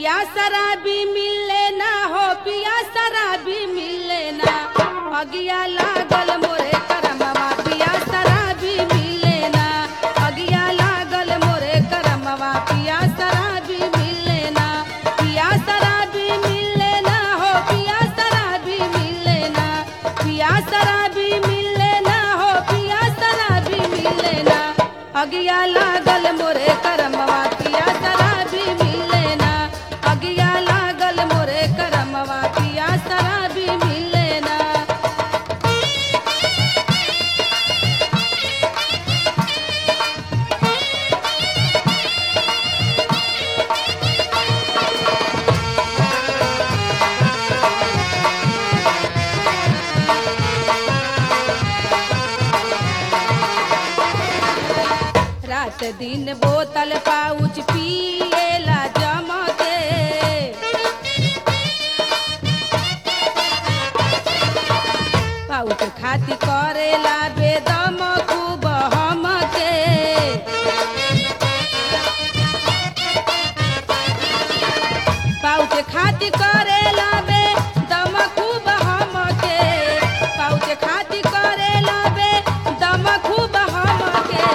पिया शराबी मिले ना हो पिया शराबी मिले ना अगिया लागल मोरे करमवा पिया शराबी मिले ना अगिया लागल मोरे करमवा पिया शराबी मिले ना पिया शराबी मिले ना हो पिया शराबी मिले ना पिया शराबी मिले ना हो पिया शराबी मिले ना अगिया लागल मोरे करमवा पिया शराबी मिले ना अगिया लागल मोरे करमवा पिया शराबी मिले ना रात दिन बोतल पाउच पिएला जमके पाउच खाती करेला बेदम खूब हमके पाउच खाती करेला बेदम खूब हमके पाउच खाती करेला बेदम खूब हमके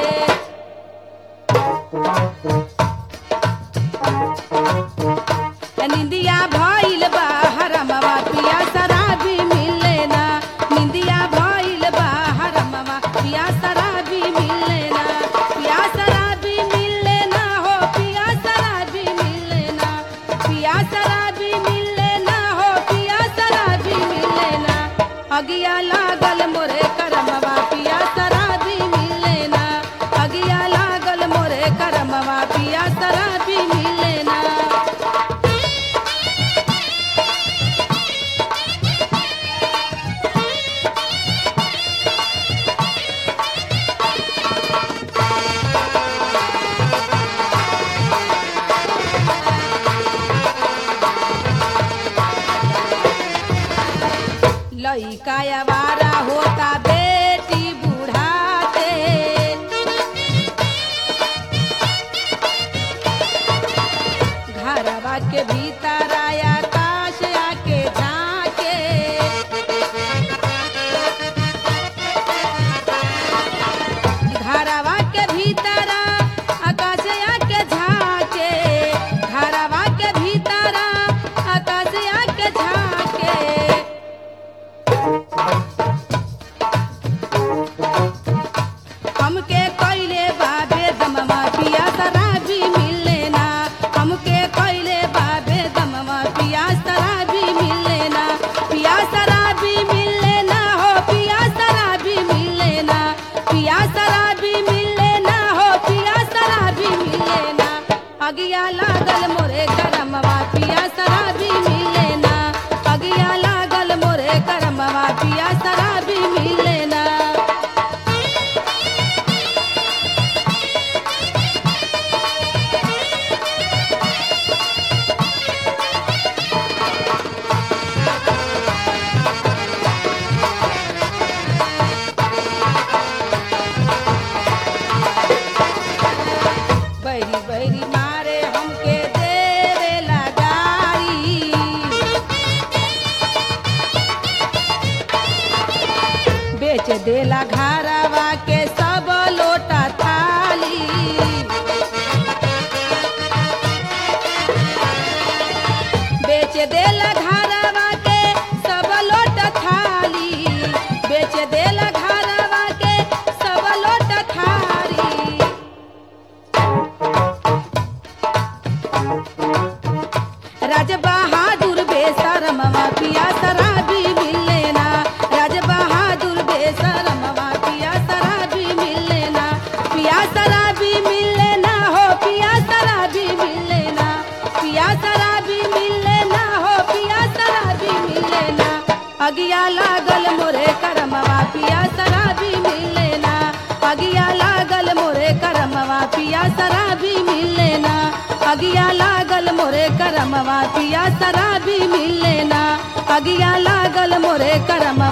निंदिया भइल बा हरमवा पिया शराबी मिले ना निंदिया भइल बा हरमवा पिया शराबी मिले ना पिया शराबी मिले ना हो पिया शराबी मिले ना पिया शराबी मिले ना हो पिया शराबी मिले ना अगिया लागल मोरे करमवा पिया शराबी मिले ना अगिया लागल मोरे करमवा पिया शराबी मिले ना लइका आवारा होता बेटी बुढ़ाते घरवा के भीतर आया काश आके झाके घरवा के भीतर आकाश आके झाके घरवा के भीतर आकाश आके झाके हमके कइले बाबे दमवा पिया शराबी मिले ना हमके कइले बाबे दमवा पिया शराबी मिले ना पिया शराबी मिले ना हो पिया शराबी मिले ना पिया शराबी मिले ना हो पिया शराबी मिले ना अगिया लागल मोरे करमवा पिया शराबी मिले ना अगिया लागल मोरे करमवा पिया शराबी मिले ना बैरी बैरी मारे हमके दे रे लगाई बेच देला घरवा के सब लोटा थाली बेच देला घरवा के सब लोटा थाली बेच देला घरवा के सब लोटा थाली राज बहादुर बेसरमवा पिया शराबी मिले ना राज बहादुर बेसरमवा पिया शराबी मिले ना पिया शराबी मिले ना हो पिया शराबी मिले ना पिया शराबी मिले ना हो पिया शराबी मिले ना अगिया लागल मोरे करमवा पिया शराबी मिले ना अगिया लागल मोरे करमवा पिया शराबी मिले ना अगिया लागल मोरे करमवा पिया शराबी मिले ना अगिया लागल मोरे करमवा